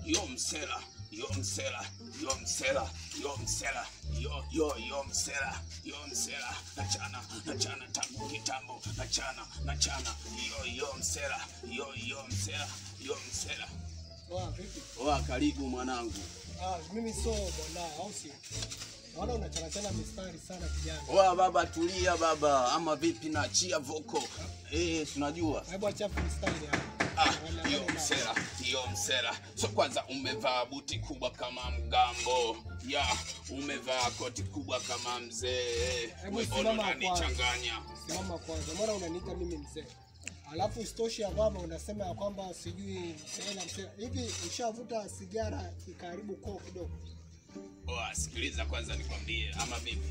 yo msela yo msela yo msela yo msela yo yo yo msela yo msela nachana nachana tangu kitambo nachana nachana yo yo msela yo yo msela yo msela Wa, vipi? oa karibu mwanangu Ah, mimi sio bwana, au sio? Naona unachanachana mistari sana kijana. oa baba tulia baba ama vipi naachia voko eh tunajua Hebu acha freestyle hapa. Ah, Wala- yo wala- msela, yo msela. So kwanza umevaa buti kubwa kama mgambo. Ya, umevaa koti kubwa kama mzee. Hebu Wewe simama unanichanganya. Simama kwanza, mbona unaniita mimi mzee? Alafu isitoshe ya kwamba unasema ya kwamba sijui mzee na mzee. Hivi ushavuta sigara ikaribu koo kidogo? Oa, sikiliza kwanza nikwambie ama vipi?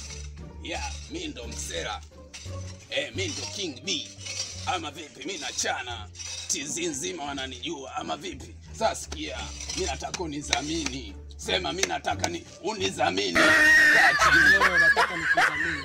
Ya, mi ndo msela. Eh, mi ndo King B. Ama vipi? Mi nachana. Tizi nzima wananijua ama vipi? Sasa sikia, mi nataka unizamini. Sema mi nataka ni unizamini. Kaa chini. Wewe unataka nikuzamini.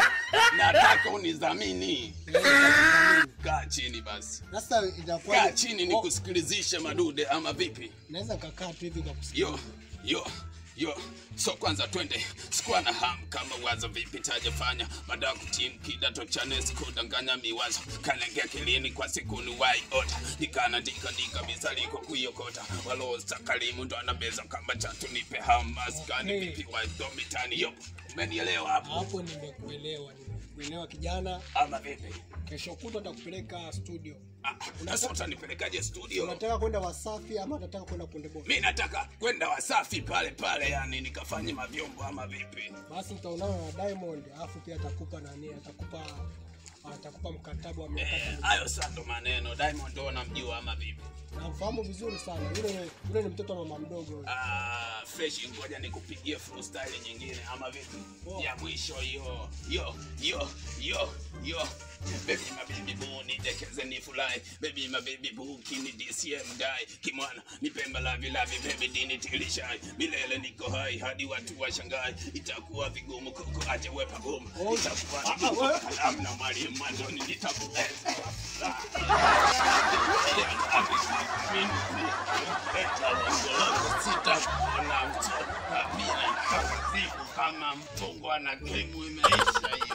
nataka unidhamini. Wewe unataka Kaa chini basi, Sasa inakuwa kaa chini nikusikilizishe madude, ama vipi? Naweza kakaa tu hivi kwa kusikia. Yo yo yo, so kwanza twende, sikuwa na hamu kama wazo vipi tajafanya baada ya kutimu kidato cha nesi kudanganya miwazo kanengea kilini kwa siku ni wai ota nikanaandika ndika misaliko kuiokota walostakalimu ndo anabeza kama chatu nipe hamaskani Okay. vipi wadomitani yo umenielewa hapo Hapo nimekuelewa, nimekuelewa kijana. ama vipi? Kesho kutwa nitakupeleka studio. Ah, Sasa utanipelekaje studio? Unataka kwenda Wasafi ama unataka kwenda Konde Boy? Mi nataka kwenda Wasafi pale pale, yani nikafanye mavyombo ama vipi? Basi utaonana na Diamond, alafu pia atakupa nani, atakupa atakupa mkataba wa miaka Eh, kumi. Hayo sasa ndo maneno. Diamond ndo namjua ama vipi? Namfahamu vizuri sana. Yule yule ni mtoto wa mama mdogo. Ah, fresh, ngoja nikupigie freestyle nyingine ama vipi? Poa. Ya mwisho yo yo yo yo yo Baby my baby boo nitekeze ni furahi Baby my baby boo kini DCM dai Kimwana ni pemba lavi lavi baby dini tilishai Milele niko hai hadi watu washangai Itakuwa vigumu kuku aje wepa gumu Oh. Itakuwa Ah, ah, vigumu wewe- kalamu na mwalimu mwanzoni nitakuweza sitakuona mtoka bila siku kama mtungwa na gemu imeisha